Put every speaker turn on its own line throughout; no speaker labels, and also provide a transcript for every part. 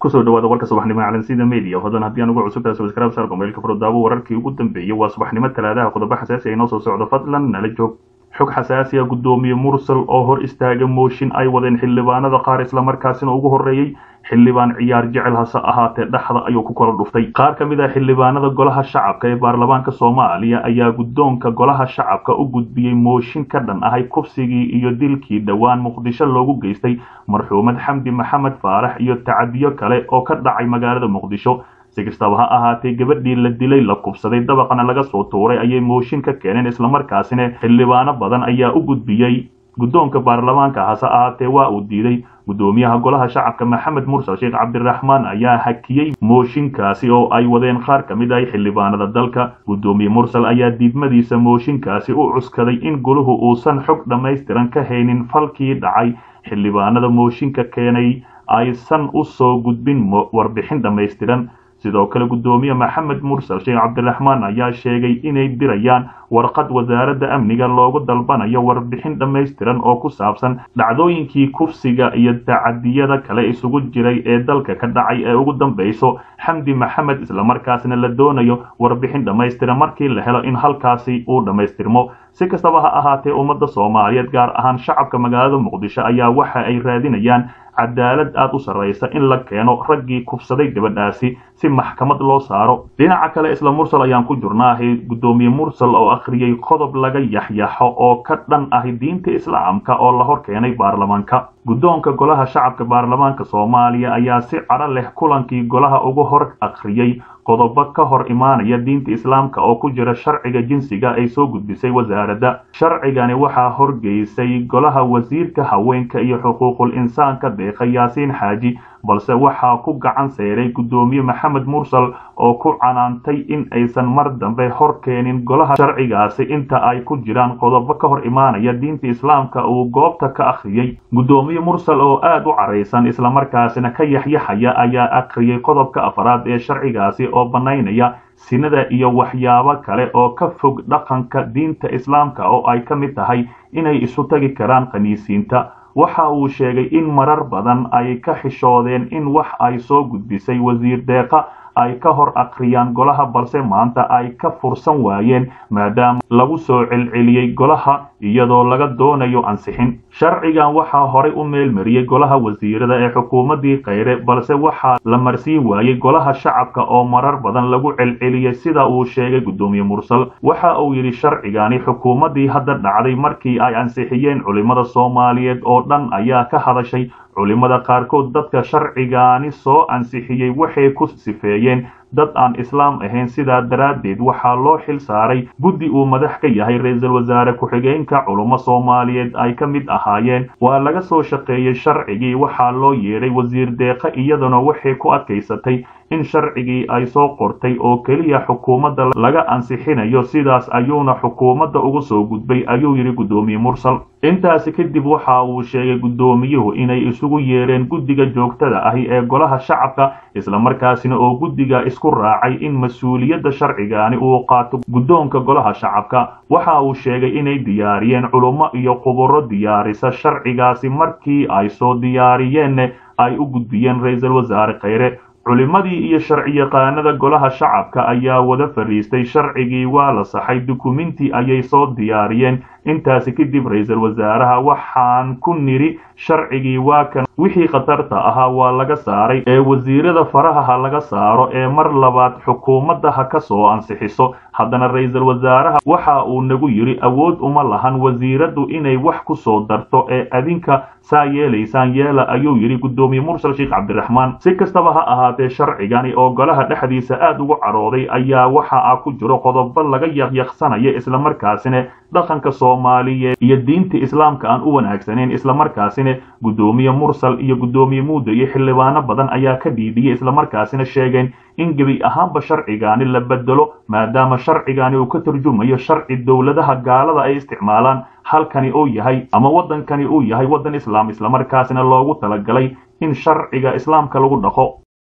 kusoo dhawaada warka subaxnimo ee calansida media hodan haddii aan ugu cusubtahay subscribe saar gmailka furdaabo wararkii ugu dambeeyey waa subaxnimo talaadaha qodobo xasaasi ay noo soo socdo fadlan nala joog xog xasaasi ah guddoomiye mursal oo hor istaaga mooshin ay wadeen xildhibaanada qaar islamarkaasina ugu horreeyey xildhibaan ciyaar jecel hase ahaatee dhexda ayuu ku kala dhuftay qaar ka mid ah xildhibaanada golaha shacabka ee baarlamaanka soomaaliya ayaa guddoonka golaha shacabka u gudbiyey mooshin ka dhan ahay kufsigii iyo dilkii dhowaan muqdisho loogu geystay marxuumad xamdi maxamed faarax iyo tacadiyo kale oo ka dhacay magaalada muqdisho si kastaba ha ahaatee gabadhii la dilay la kubsaday dabaqana laga soo tuuray ayay mooshin ka keeneen islamarkaasina xildhibaano badan ayaa u gudbiyey guddoonka baarlamaanka hase ahaatee waa uu diiday guddoomiyaha golaha shacabka maxamed mursal sheekh cabdiraxmaan ayaa hakiyey mooshinkaasi oo ay wadeen qaar ka mid ah xildhibaanada dalka guddoomiye mursal ayaa diidmadiisa mooshinkaasi u cuskaday in goluhu uusan xog dhammaystiran ka haynin falkii dhacay xildhibaanada mooshinka keenay aysan u soo gudbin warbixin dhammaystiran sidoo kale guddoomiye maxamed mursal sheekh cabdiraxmaan ayaa sheegay inay dirayaan warqad wasaaradda amniga loogu dalbanayo warbixin dhammaystiran oo ku saabsan dhacdooyinkii kufsiga iyo tacadiyada kale isugu jiray ee dalka ka dhacay ee ugu dambayso xamdi maxamed islamarkaasna la doonayo warbixin dhammaystiran markii la helo in halkaasi uu dhammaystirmo si kastaba ha ahaatee ummadda soomaaliyeed gaar ahaan shacabka magaalada muqdisho ayaa waxa ay raadinayaan cadaalad aad u sarraysa in la keeno raggii kufsaday gabadhaasi si maxkamad loo saaro dhinaca kale isla mursal ayaan ku jurnaahay guddoomiye mursal oo akhriyey qodob laga yaxyaxo oo ka dhan ahi diinta islaamka oo la hor keenay baarlamaanka guddoonka golaha shacabka baarlamaanka soomaaliya ayaa si cadho leh kulankii golaha uga hor akhriyey qodobo ka hor imaanaya diinta islaamka oo ku jira sharciga jinsiga ay soo gudbisay wasaaradda sharcigani waxaa horgeysay golaha wasiirka haweenka iyo xuquuqul insaanka deeqa yaasiin xaaji balse waxaa ku gacan seeray guddoomiye maxamed mursal oo ku canaantay in aysan mar dambe hor keenin golaha sharcigaasi inta ay ku jiraan qodobo ka hor imaanaya diinta islaamka uu goobta ka akhriyey guddoomiye mursal oo aad u caraysan islamarkaasina ka yaxyaxaya ayaa akhriyey qodobka afraad ee sharcigaasi oo bannaynaya sinada iyo waxyaabo kale oo ka fog dhaqanka diinta islaamka oo ay ka mid tahay inay isu tagi karaan khaniisiinta waxa uu sheegay in marar badan ay ka xishoodeen in wax ay soo gudbisay wasiir deeqa ay ka hor akhriyaan golaha balse maanta ay ka fursan waayeen maadaama lagu soo celceliyey golaha iyadoo laga doonayo ansixin sharcigan waxaa horay u meelmariyey golaha wasiirada ee xukuumaddii kheyre balse waxaa la marsiin waayey golaha shacabka oo marar badan lagu celceliyey sida uu sheegay guddoomiye mursal waxa uu yidhi sharcigani xukuumaddii hadda dhacday markii ay ansixiyeen culimmada soomaaliyeed oo dhan ayaa ka hadashay culimmada qaarkood dadka sharcigaani soo ansixiyey waxay ku sifeeyeen dad aan islaam ahayn sidaa daraaddeed waxaa loo xil saaray guddi uu madax ka yahay ra-iisul wasaare ku-xigeenka culummo soomaaliyeed ay ka mid ahaayeen waa laga soo shaqeeyey sharcigii waxaa loo yeedhay wasiir deeqa iyaduna waxay ku adkaysatay in sharcigii ay soo qortay oo keliya xukuumadda laga ansixinayo sidaas ayuuna xukuumadda ugu soo gudbay ayuu yidhi guddoomiye mursal intaasi kadib waxa uu sheegay guddoomiyuhu inay isugu yeedheen guddiga joogtada ahi ee golaha shacabka islamarkaasina oo guddiga isku raacay in mas-uuliyadda sharcigaani uu qaato guddoonka golaha shacabka waxa uu sheegay inay diyaariyeen culummo iyo khuburo diyaarisa sharcigaasi markii ay soo diyaariyeenna ay u gudbiyeen ra-iisul wasaare kheyre culimmadii iyo sharciyaqaanada golaha shacabka ayaa wada fadhiistay sharcigii waa la saxay dukuminti ayay soo diyaariyeen intaasi kadib ra-iisul wasaaraha waxaan ku nidhi sharcigii waa kan wixii khatarta ahaa waa laga saaray ee wasiirada faraha ha laga saaro ee mar labaad xukuumadda ha ka soo ansixiso haddana ra-iisul wasaaraha waxa uu nagu yidhi awood uma lahan wasiiraddu inay wax ku soo darto ee adinka saa yeelaysaan yeela ayuu yidhi guddoomiye mursal sheekh cabdiraxmaan si kastaba ha ahaatee sharcigani oo golaha dhexdiisa aad ugu carooday ayaa waxa a ku jiro qodobo laga yaqyaqsanaya islamarkaasina dhaqanka soomaaliyeed iyo diinta islaamka aan u wanaagsaneyn islamarkaasina guddoomiye mursal iyo guddoomiye muuda iyo xildhibaano badan ayaa ka dhiidhiyay islamarkaasina sheegeen in gebi ahaanba sharcigaani la bedelo maadaama sharcigani uu ka turjumayo sharci dowladaha gaalada ay isticmaalaan halkani uu yahay ama waddankani uu yahay waddan islaam islamarkaasina loogu talagalay in sharciga islaamka lagu dhaqo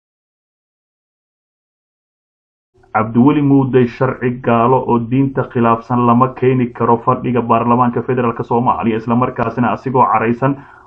cabdiweli muuday sharci gaalo oo diinta khilaafsan lama keeni karo fadhiga baarlamaanka federaalk soomaaliya islamarkaasina asigoo caraysan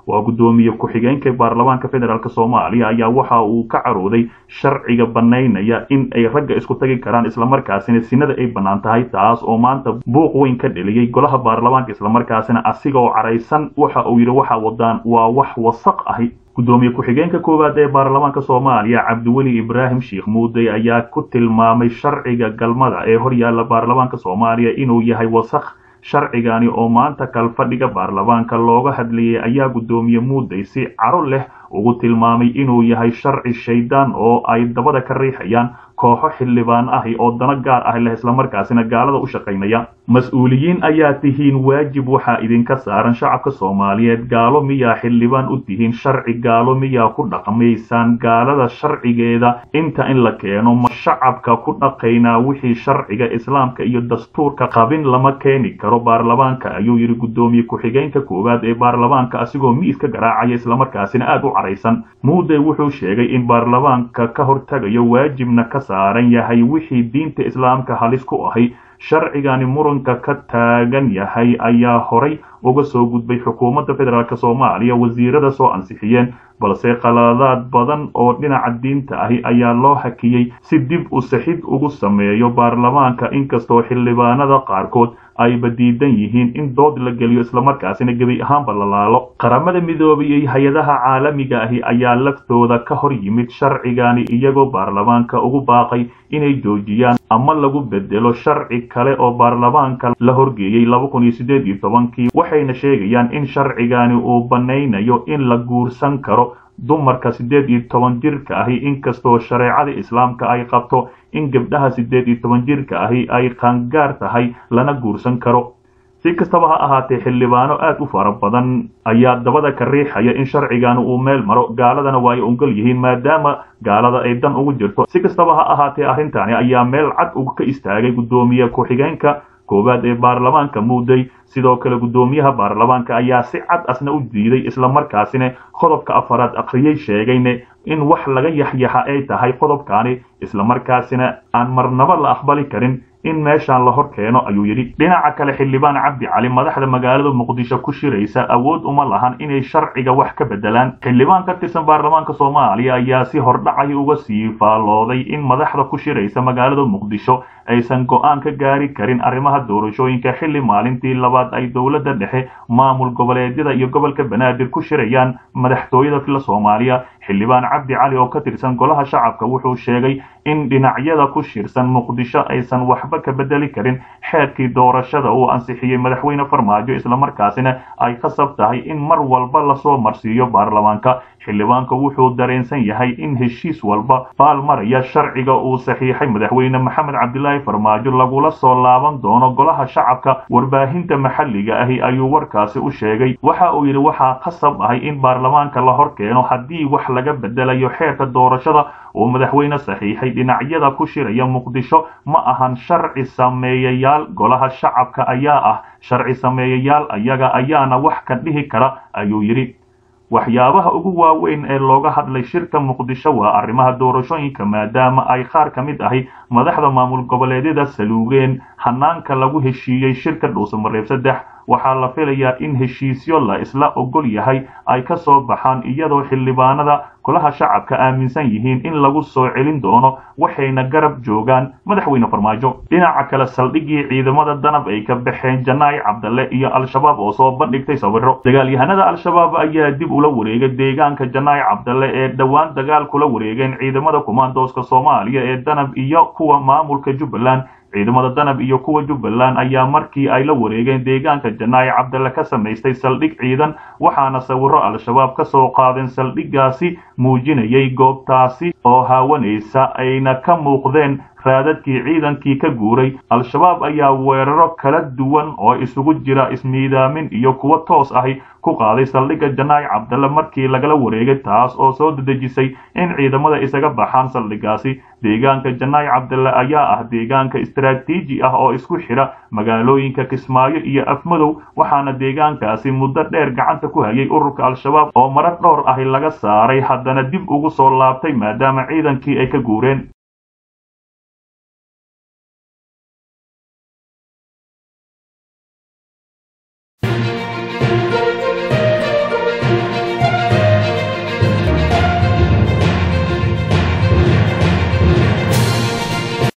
waa guddoomiye ku-xigeenka baarlamaanka federaalk soomaaliya ayaa waxa uu ka carooday sharciga banaynaya in ay ragga isku tagi karaan islamarkaasina sinada ay bannaan tahay taas oo maanta buuq weyn ka dheliyey golaha baarlamaanka islamarkaasina asiga oo caraysan waxa uu yidhi waxa wadaan waa wax wasaq ahi guddoomiye ku-xigeenka koowaad ee baarlamaanka soomaaliya cabdiweli ibraahim sheekh muudey ayaa ku tilmaamay sharciga galmada ee horyaalla baarlamaanka soomaaliya inuu yahay wasaq sharcigani oo maanta kalfadhiga baarlamaanka looga hadlayay ayaa guddoomiye muudey si caro leh ugu tilmaamay inuu yahay sharci shaydaan oo ay dabada ka riixayaan kooxo xildhibaan ahi oo dano gaar ah leh islamarkaasina gaalada u shaqaynaya mas-uuliyiin ayaa tihiin waajib waxaa idinka saaran shacabka soomaaliyeed gaalo miyaa xildhibaan u tihiin sharci gaalo miyaa ku dhaqmaysaan gaalada sharcigeeda inta in la keeno ma shacabka ku dhaqaynaa wixii sharciga islaamka iyo dastuurka qabin lama keeni karo baarlamaanka ayuu yidhi guddoomiye ku-xigeenka koowaad ee baarlamaanka asigoo miiska garaacaya islamarkaasina aad u caraysan muudey wuxuu sheegay in baarlamaanka ka hortagayo waajibna ka saaran yahay wixii diinta islaamka halis ku ahay sharcigani muranka ka taagan yahay ayaa horay uga soo gudbay xukuumadda federaalk soomaaliya wasiirada soo ansixiyeen balse qaladaad badan oo dhinaca diinta ahi ayaa loo hakiyey si dib u sixid ugu sameeyo baarlamaanka inkastoo xildhibaanada qaarkood ayba diidan yihiin in dood la geliyo islamarkaasina gebi ahaanba la laalo qaramada midoobay iyo hay-adaha caalamiga ahi ayaa laftooda ka hor yimid sharcigani iyagoo baarlamaanka ugu baaqay inay joojiyaan ama lagu bedelo sharci kale oo baarlamaanka la horgeeyey laba kun iyo siddeed iyo tobankii waxayna sheegayaan in sharcigani uu banaynayo in la guursan karo dumarka siddeed iyo toban jirka ahi inkastoo shareecada islaamka ay qabto in gabdhaha siddeed iyo toban jirka ahi ay qaangaar tahay lana guursan karo si kastaba ha ahaatee xildhibaano aad u fara badan ayaa dabada ka riixaya in sharcigani uu meel maro gaaladana waa ay ongol yihiin maadaama gaalada ay dan ugu jirto si kastaba ha ahaatee arrintani ayaa meel cad uga ka istaagay guddoomiye ku-xigeenka koowaad ee baarlamaanka muudey sidoo kale guddoomiyaha baarlamaanka ayaa si cad asna u diiday islamarkaasina qodobka afaraad akhriyey sheegayne in wax laga yaxyaxa ay tahay qodobkani islamarkaasina aan marnaba la aqbali karin in meeshaan la hor keeno ayuu yidhi dhinaca kale xildhibaan cabdi cali madaxda magaalada muqdisho ku shiraysa awood uma lahan inay sharciga wax ka bedelaan xildhibaan ka tirsan baarlamaanka soomaaliya ayaa si hordhacay uga sii faallooday in madaxda ku shiraysa magaalada muqdisho aysan go-aan ka gaari karin arrimaha doorashooyinka xilli maalintii labaad ay dowladda dhexe maamul goboleedyada iyo gobolka banaadir ku shirayaan madaxtooyada fila soomaaliya xildhibaan cabdi cali oo ka tirsan golaha shacabka wuxuu sheegay in dhinacyada ku shirsan muqdisho aysan waxba ka bedeli karin xeerkii doorashada uu ansixiyey madaxweyne farmaajo islamarkaasina ay khasab tahay in mar walba lasoo marsiiyo baarlamaanka xildhibaanka wuxuu dareensan yahay in heshiis walba baalmaraya sharciga uu saxiixay madaxweyne maxamed cabdilaahi farmaajo lagula soo laaban doono golaha shacabka warbaahinta maxalliga ahi ayuu warkaasi u sheegay waxa uu yidhi waxaa khasab ahay in baarlamaanka la hor keeno haddii wax laga bedelayo xeerka doorashada uu madaxweyne saxiixay dhinacyada ku shiraya muqdisho ma ahan sharci sameeyayaal golaha shacabka ayaa ah sharci sameeyayaal ayaga ayaana wax ka dhihi kara ayuu yidhi waxyaabaha ugu waaweyn ee looga hadlay shirka muqdisho waa arrimaha doorashooyinka maadaama ay qaar ka mid ahi madaxda maamul goboleedyada saluugeen hanaanka lagu heshiiyey shirka dhuusamareeb saddex waxaa la filayaa in heshiisyo la isla ogol yahay ay ka soo baxaan iyadoo xildhibaanada golaha shacabka aaminsan yihiin in lagu soo celin doono waxayna garab joogaan madaxweyne farmaajo dhinaca kale saldhiggii ciidamada danab ay ka baxeen janaay cabdalle iyo al-shabaab oo soo bandhigtay sawiro dagaalyahanada al-shabaab ayaa dib ula wareegay deegaanka janaay cabdalle ee dhowaan dagaal kula wareegeen ciidamada kumaandooska soomaaliya ee danab iyo kuwa maamulka jubbaland ciidamada danab iyo kuwa jubbaland ayaa markii ay la wareegeen deegaanka janaayi cabdalle ka samaystay saldhig ciidan waxaana sawiro al-shabaab ka soo qaadeen saldhiggaasi muujinayay goobtaasi oo haawanaysa ayna ka muuqdeen raadadkii ciidankii ka guuray al-shabaab ayaa weeraro kala duwan oo isugu jira ismiidaamin iyo kuwo toos ahi ku qaaday saldhigga janaayi cabdalle markii lagala wareegay taas oo soo dedejisay in ciidamada isaga baxaan saldhiggaasi deegaanka janaayi cabdalle ayaa ah deegaanka istaraatiiji ah oo isku xidha magaalooyinka kismaayo iyo afmadow waxaana deegaankaasi muddo dheer gacanta ku hayay ururka al-shabaab oo marar dhowr ahi laga saaray haddana dib ugu soo laabtay maadaama ciidankii ay ka guureen